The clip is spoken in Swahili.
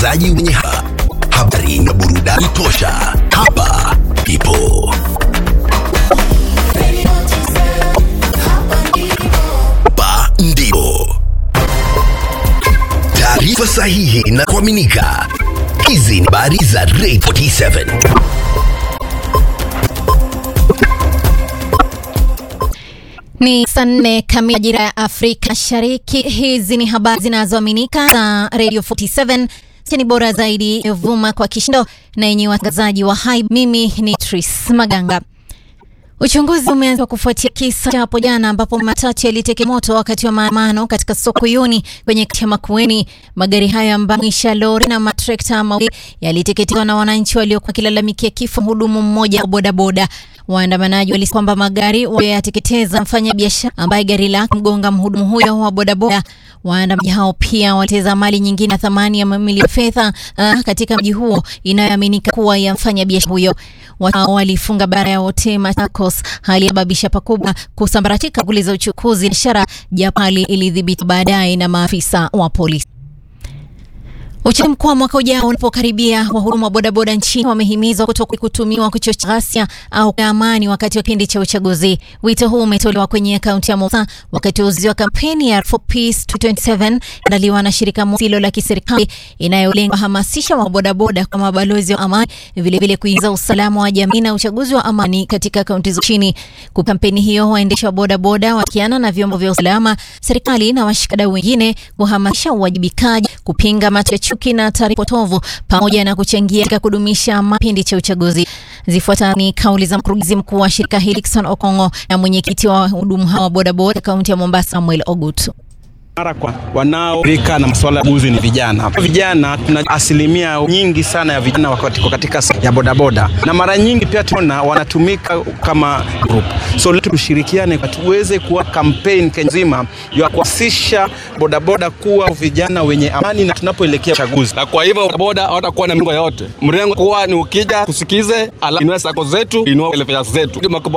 watangazaji wenye ha habari na burudani tosha. Hapa ipo hapa ndipo taarifa sahihi na kuaminika. Hizi ni habari za Ray 47. Ni saa nne kamili majira ya Afrika Mashariki. Hizi ni habari zinazoaminika za Radio 47 cheni bora zaidi vuma kwa kishindo na yenye watangazaji wa hai. Mimi ni Tris Maganga. Uchunguzi umeanza kufuatia kisa cha hapo jana ambapo matatu yaliteke moto wakati wa maandamano katika soko Yuni kwenye kata ya Makueni. Magari hayo ambayo mwisha lori na matrekta mawili yaliteketezwa na wananchi waliokuwa wakilalamikia kifo mhudumu mmoja wa bodaboda. Waandamanaji walisema kwamba magari waliyoyateketeza mfanya biashara ambaye gari lake mgonga mhudumu huyo wa bodaboda. Waandamanaji hao pia waliteza mali nyingine ya thamani ya mamilioni ya fedha uh, katika mji huo inayoaminika kuwa ya mfanya biashara huyo. Watu hao walifunga bara ya wote Machakos, hali yababisha pakubwa kusambaratika shughuli za uchukuzi biashara, japo hali ilidhibiti baadaye na maafisa wa polisi. Uchaguzi mkuu wa mwaka ujao unapokaribia, wahudumu wa bodaboda nchini wamehimizwa kutokuwa kutumiwa kuchochea ghasia au amani wakati wa kipindi cha uchaguzi. Wito huu umetolewa kwenye kaunti ya Mombasa wakati wa uzinduzi wa kampeni ya For Peace 2027 andaliwa na shirika lisilo la kiserikali inayolenga kuhamasisha wabodaboda kwa mabalozi wa amani, vilevile kuingiza usalama wa jamii na uchaguzi wa amani katika kaunti za chini. Kwa kampeni hiyo, waendesha wa bodaboda wakiana na vyombo vya usalama, serikali na washikadau wengine kuhamasisha uwajibikaji, kupinga macho chuki na taarifa potovu pamoja na kuchangia katika kudumisha mapindi cha uchaguzi. Zifuata ni kauli za mkurugenzi mkuu wa shirika hili Dickson Okongo na mwenyekiti wa wahudumu hawa bodaboda kaunti ya Mombasa Samuel Ogut. Mara kwa wanaorika na masuala ya uchaguzi ni vijana. Vijana tuna asilimia nyingi sana ya vijana wako katika ya bodaboda, na mara nyingi pia tunaona wanatumika kama group. So letu tushirikiane tuweze kuwa campaign Kenya nzima ya kuhamasisha bodaboda kuwa vijana wenye amani na tunapoelekea uchaguzi. Na kwa hivyo bodaboda hawatakuwa na mrengo yote, mrengo kuwa ni ukija kusikize, ala inua sako zetu, inua elefea zetu